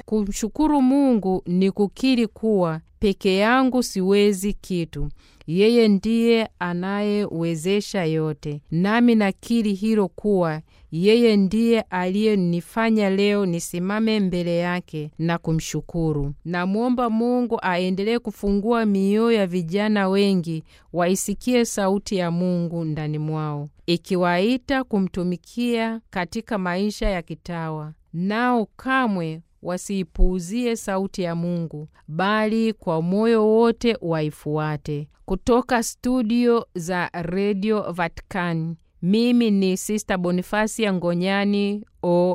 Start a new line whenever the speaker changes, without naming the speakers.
Kumshukuru Mungu ni kukiri kuwa peke yangu siwezi kitu. Yeye ndiye anayewezesha yote, nami nakiri hilo kuwa yeye ndiye aliyenifanya leo nisimame mbele yake na kumshukuru. Namwomba Mungu aendelee kufungua mioyo ya vijana wengi waisikie sauti ya Mungu ndani mwao, ikiwaita kumtumikia katika maisha ya kitawa, nao kamwe wasiipuuzie sauti ya Mungu, bali kwa moyo wote waifuate. Kutoka studio za redio Vatikani, mimi ni Sista Bonifasia Ngonyani o